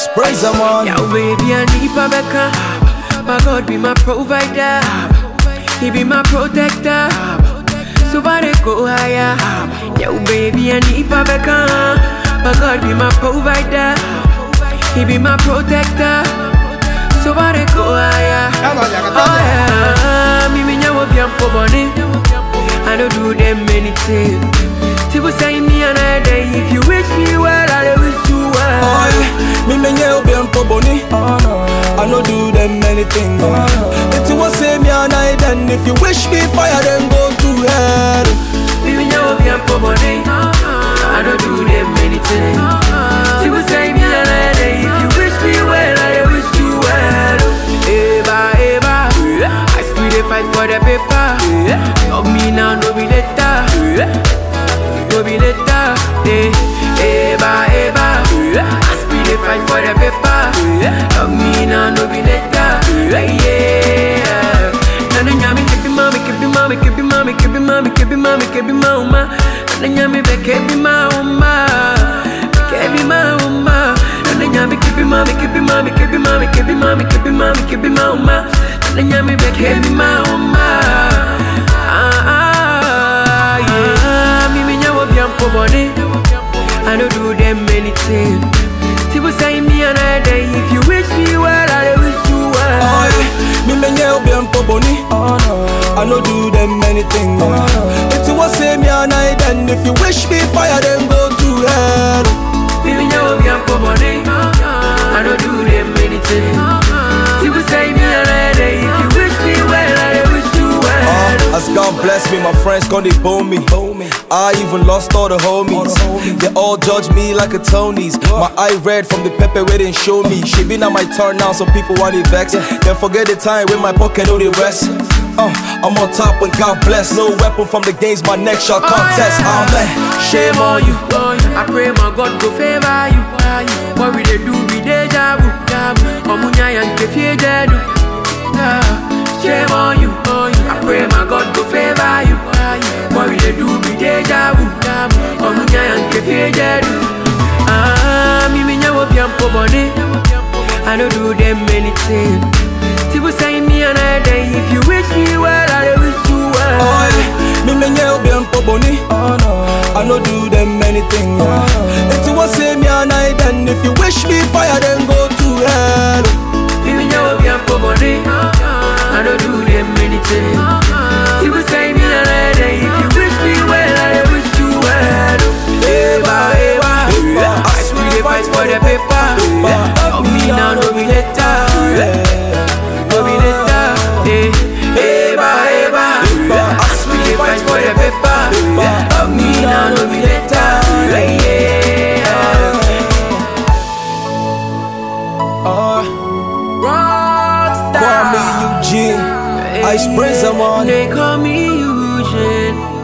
Ice praise I'm on. Yeah, baby, I need Babeka. My God be my provider. He be my protector. So far they go higher. Yeah, baby, I need Babeka. My God be my provider. He be my protector. So far they go higher. Oh yeah, me me nyawo biampo boni. I don't do them anything. People say me another day. If you wish me well, I will wish you well. Oh, yeah. Me me nye obi mpo boni. I no do them anything. If you want say me and I then if you wish me fire then go to hell. Baby, now be a body. I don't do them anything. She will say me a lady. If you wish me well, I wish you well. Eva, Eva. I still dey fight for the paper. Love me now, no be later. No be later. Eh, Eva, Eva. I still dey fight for the paper. Love me now, no be later. Yeah. Nana nyami kebi mami kebi mami kebi mami kebi mami kebi mami kebi mauma Nana nyami be kebi mauma kebi mauma Nana nyami kebi mami kebi mami kebi mami kebi mami kebi mami kebi mauma Nana nyami be kebi mauma Ah ah yeah Mi mi nyawo biampo body I don't do them anything People say me another day If you wish me well I wish you well Oh, yeah. Me me nye obi mpo boni. I no do them anything. If you want say me and I then if you wish me fire then go to hell. Baby, now I'm young for money. I don't do them anything. People say me a lady. If you wish me well, I wish you well. Uh, as God bless me, my friends gonna bone me. I even lost all the homies. They all judge me like a Tony's. My eye red from the pepper where they show me. She been on my turn now, some people want it vex. Then forget the time when my pocket know the rest. Uh, I'm on top when God bless. No weapon from the games, my neck shall contest. Amen. Shame on you. I pray my God go favor you. What we they do be deja vu. Omunya yanke fie jedu. Shame on you. I pray my God go favor you. What we they do be deja vu. Omunya yanke fie jedu. Ah, mi mi nyawo biampo body. I don't do them anything. People say me another day. If you wish me well, I wish you well. Oh, yeah. Me me nye obi mpo boni. I no do them anything. If you want say me and I then if you wish me fire then go to hell. Baby, now I'm young for money. I don't do them anything. People say me a lady. If you wish me well, I wish you well. Eva, Eva. I swear they fight for the paper. Love me now, no be later. No be later. Eh, Eva, Eva. I swear they fight for the paper. Love me now, no be later. Yeah. Uh, Rockstar. Kwame Eugene. Ice Prince I'm on. They call me Eugene.